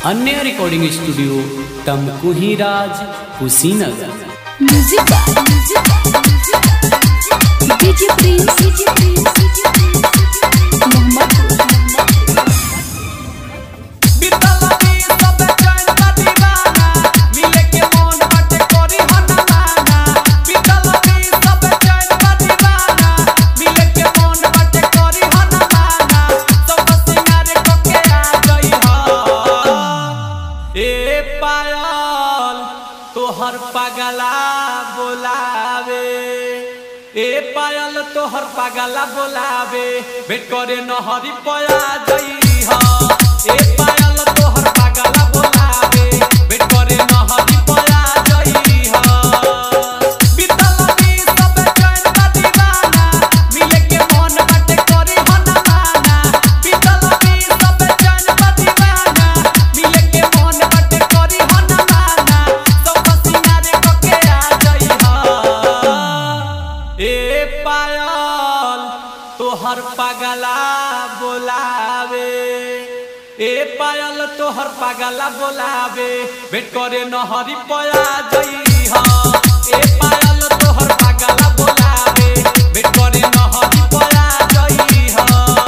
अन्य recording studio Tamkuhi Raj Kushinagar music DJ Prince Mohammadpur तोहर पगला बोलावे ए पायल तोहर पगला बोलावे भेट करे नहरी पया जई ह ए पायल तोहर पगला बोलावे भेट करे नहरी पया जई ह बीतल दी सब चैन का दीवाना मिले के मन बाटे करी ह ना माना बीतल दी सब चैन का दीवाना मिले के मन बाटे करी ह ना माना सब सिंगारे कके आ जई ह ए पायल तोहर पगला बोलावे ए पायल तोहर पगला बोलावे भेट करे नहरी पया जई ह ए पायल तोहर पगला बोलावे भेट करे नहरी पया जई ह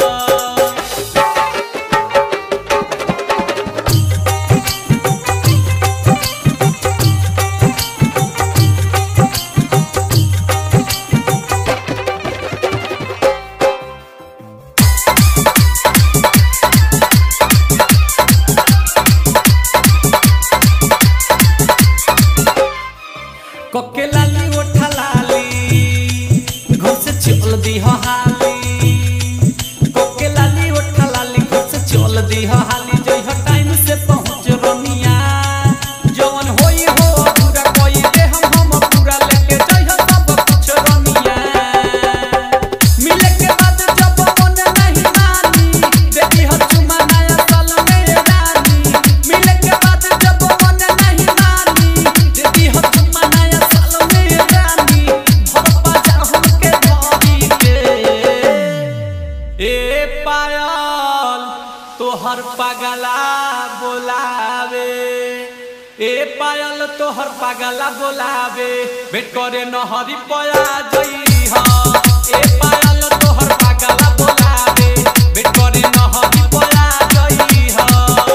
कोके लाली ओठा लाली घर से चल दी हो हाली कोके लाली ओठा लाली घर से चल दी हो हाली जई हो टाइम से पहुंच रनिया जवन होई हो पूरा कोई दे हम हम पूरा लेके जई हो सब कुछ रनिया मिले के बाद जब मन नहीं मानी देती हो चुमा नया साल में रानी मिले के बाद जब मन नहीं मानी देती हो चुमा नया साल में रानी भरपा जाहुन के धरी के ए पायल तोहर पगला बोलावे ए पायल तोहर पगला बोलावे भेट करे नहरी पया जई ह ए पायल तोहर पगला बोलावे भेट करे नहरी पया जई ह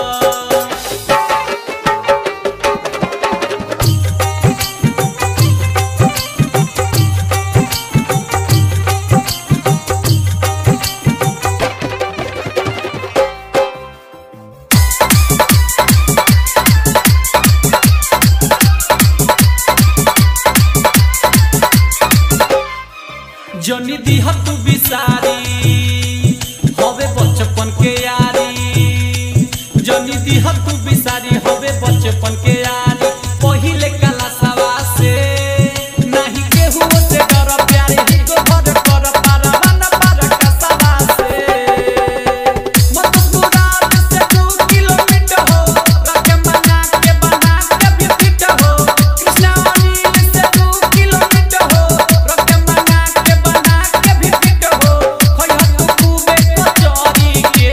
जनी दिह तू बिसारी हवे बचपन के यारी जनी दिह तू बिसारी हवे बचपन के यारी पहिले कला सवा से नहीं केहू से डर प्यारे ही को भर कर पारवा न पार कसवा से मत मुराद से दू किलोमीटर हो रखे मना के बना के भी फिट हो कृष्णा अनिल से दू किलोमीटर हो रखे मना के बना के भी फिट हो होय तू खूबे कचौरी के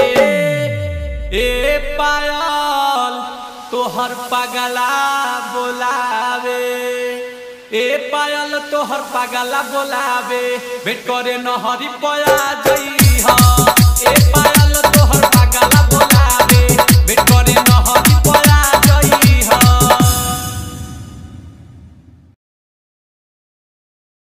ए पायल तोहर पगला बोलावे ए पायल तोहर पगला बोलावे भेट करे नहरी पया जई ह ए पायल